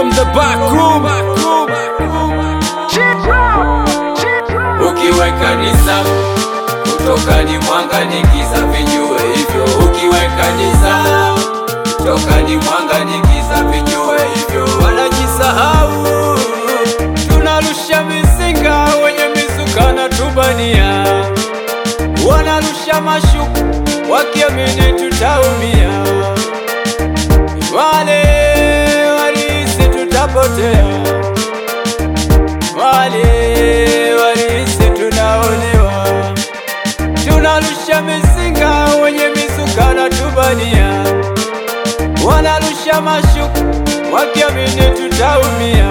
from the back room. Ukiweka nizamu kutoka ni mwanga ni giza, vijue hivyo. Ukiweka nizamu kutoka ni mwanga ni giza, vijue hivyo. Wanajisahau, tunarusha mizinga wenye mizuka na tubania, wanarusha mashuku wakiamini tutaumia. Wale walihisi tutapotea, wale walihisi tunaonewa. Tunarusha mizinga wenye mizuka na tubania, wanarusha mashuku wakiamini tutaumia.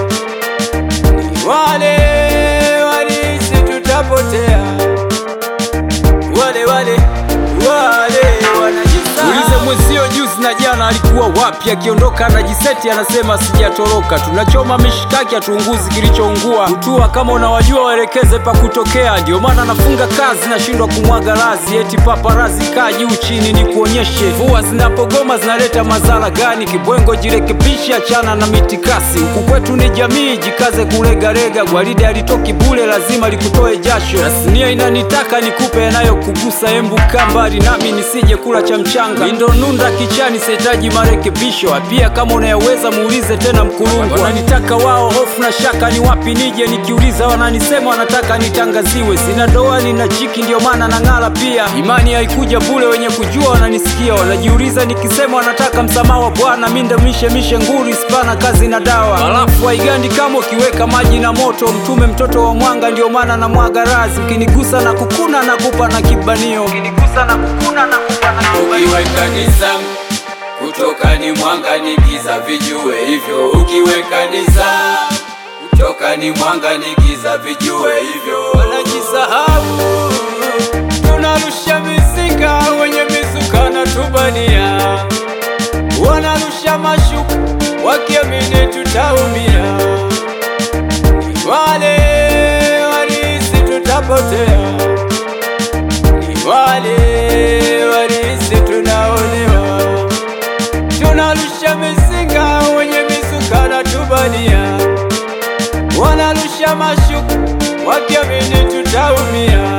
Wale walihisi tutapotea, wale wale wale wanajisahau. Ulize mwenzio juzi na jana alikuwa wapi? Akiondoka anajiseti anasema sijatoroka. Tunachoma mishikaki hatuunguzi kilichoungua. Utua kama unawajua waelekeze pa kutokea. Ndio maana nafunga kazi nashindwa kumwaga razi, eti paparazi kaa juu chini ni kuonyeshe. Mvua zinapogoma zinaleta madhara gani? Kibwengo jirekebishe, achana na mitikasi. Huku kwetu ni jamii, jikaze kulegalega. Gwaride alitoki bure, lazima likutoe jasho. Tasnia inanitaka nikupe yanayokugusa, embu kaa mbali nami nisije kula cha mchanga. Mindo nunda kichani, sihitaji marekebisho. Pia kama unayaweza muulize tena mkulungwa. Wananitaka wao, hofu na shaka ni wapi nije, nikiuliza wananisema wanataka nitangaziwe. Sina doa nina chiki, ndio maana nang'ala pia. Imani haikuja bure, wenye kujua wananisikia, wanajiuliza nikisema wanataka msamaha wa Bwana. Mi ndo mishe mishe nguri, spana kazi na dawa, halafu haigandi kama ukiweka maji na moto. Mtume mtoto wa mwanga, ndio maana na mwaga razi. Ukinigusa na kukuna na kupa na kibanio, ukinigusa na kukuna na kupa na kibanio. Ukiweka nizamu kutoka ni mwanga ni giza, vijue hivyo. Ukiweka nizamu kutoka ni mwanga ni giza, vijue hivyo. wanajisahau, tunarusha mizinga wenye mizuka na tubania, wanarusha mashuku wakiamini tutaumia. Ni wale walihisi tutapotea, ni wale walihisi tunaonewa. Tunarusha mizinga wenye mizuka na tubania wanarusha mashuku wakiamini tutaumia.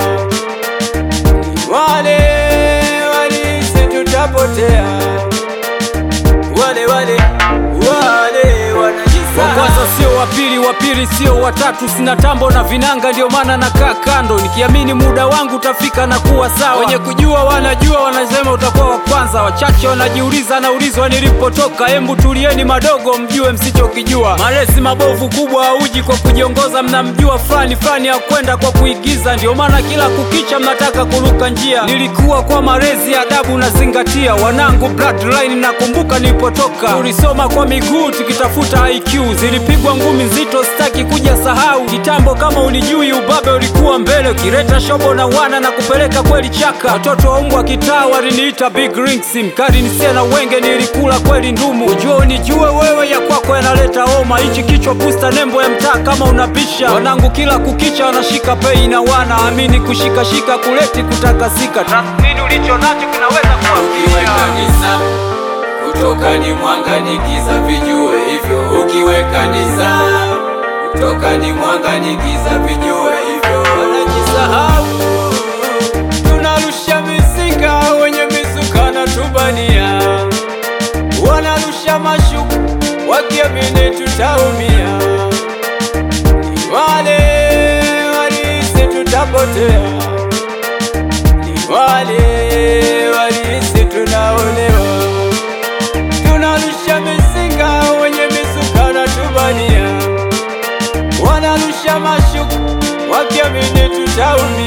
Wale walihisi tutapotea, wale wale wale Wa wanajisahau. kwanza sio wa pili, wa pili sio wa tatu. Sina tambo na vinanga, ndio maana nakaa kando, nikiamini muda wangu utafika na kuwa sawa. Wenye kujua wanajua, wanasema utakuwa wa kwanza. Wachache wanajiuliza, naulizwa nilipotoka. Embu tulieni madogo, mjue msichokijua. Malezi mabovu kubwa hauji kwa kujiongoza, mnamjua fulani fulani ya kwenda kwa kuigiza. Ndio maana kila kukicha mnataka kuruka njia. Nilikuwa kwa malezi, adabu nazingatia. Wanangu bloodline, nakumbuka nilipotoka, tulisoma kwa miguu tukitafuta IQ, zilipigwa ngumi nzito, sitaki kuja sahau. Kitambo kama ulijui, ubabe ulikuwa mbele, ukileta shobo na wana na kupeleka kweli chaka. Watoto wa mbwa kitaa waliniita big rings, mkali nisia na wenge, nilikula kweli ndumu. Ujue unijue wewe, ya kwako yanaleta homa. Hichi kichwa pusta, nembo ya mtaa kama unabisha. Wanangu kila kukicha wanashika pei na wana amini, kushikashika kuleti kutakasika. Tathmini ulicho nacho kinaweza kuwa Ukiweka nizamu kutoka ni mwanga ni giza, vijue hivyo. Ukiweka nizamu kutoka ni mwanga ni giza, vijue hivyo. wanajisahau, tunarusha mizinga wenye mizuka na tubania, wanarusha mashuku wakiamini tutaumia. Ni wale walihisi tutapotea, ni wale walihisi tunaonewa. Tunarusha mizinga wenye mizuka na tubania wanarusha mashuku wakiamini tutaumia.